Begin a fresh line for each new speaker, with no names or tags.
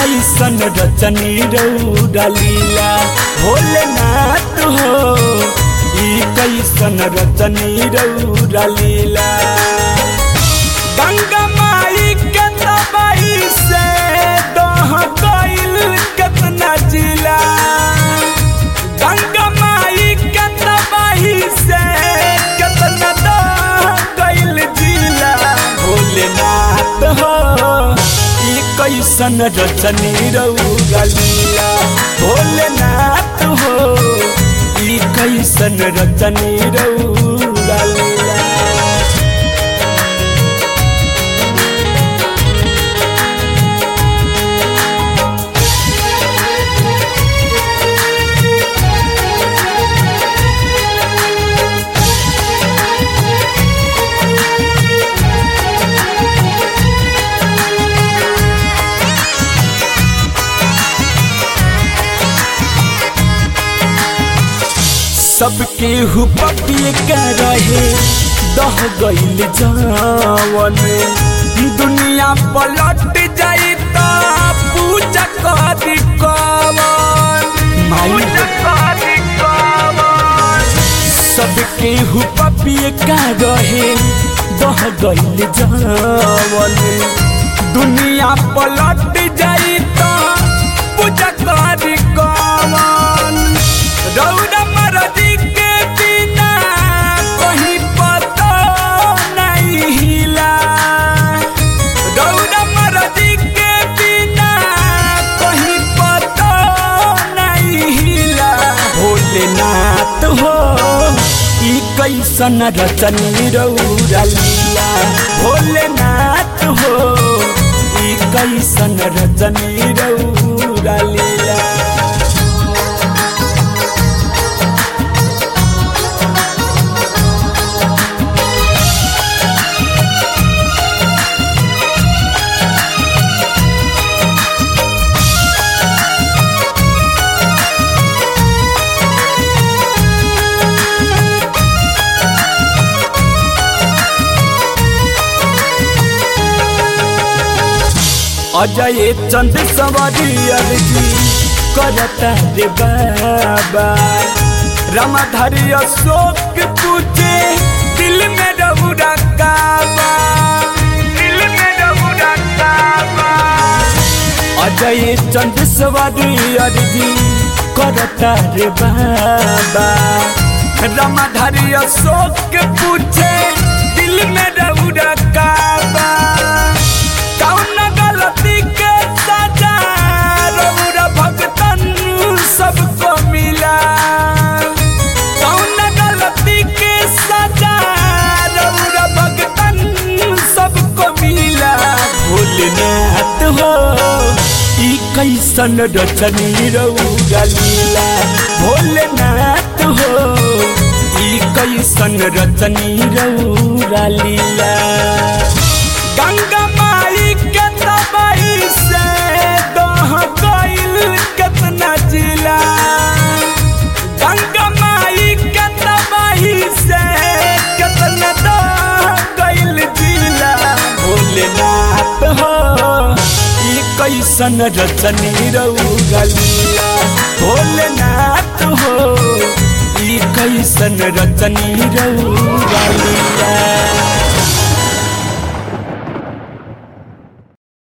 कैसन रचनी रौरा लीला भोलेनाथ हो ई कैसन रचनी रौरा लीला गंगा माई के तबाई से दह गईल केतना जिला गंगा माई के तबाही से केतना दह गईल जिला भोलेनाथ हो ई कैसन रचनी रौरा लीला भोलेनाथ हो ई कैसन रचनी रौरा लीला सबके हुपपिए के रहे दह गईल जावन दुनिया पलट जाई त पूजा करी कवन सबके हुपपिए के रहे दह गईल जावन दुनिया पलट जाई त पूजा करी कवन रौदा मरदी के बिना कहीं पता नहीं हिला रौदा मरदी के बिना कहीं पता नहीं हिला भोलेनाथ हो ई कैसन रचनी रौरा लीला भोलेनाथ हो ई कैसन रचनी रौरा लीला अजय चंद सवारी अर्जी करता रे बाबा रामधारी अशोक पूछे दिल में रहुरा काबा दिल में रहुरा काबा अजय चंद सवारी अर्जी करता रे बाबा रामधारी अशोक पूछे दिल में रहुरा काबा कौन गलती के सजा रउरा भगतन सबको मिला कौन गलती के सजा रउरा भगतन सबको मिला भोलेनाथ हो ई कैसन रचनी रउरा लीला भोलेनाथ हो ई कैसन रचनी रउरा लीला गंगा माई के तबाई से दह गईल केतना जिला गंगा माई के तबाही से केतना दह गईल जिला भोलेनाथ हो ई कैसन रचनी रौरा लीला भोलेनाथ हो ई कैसन रचनी रौरा लीला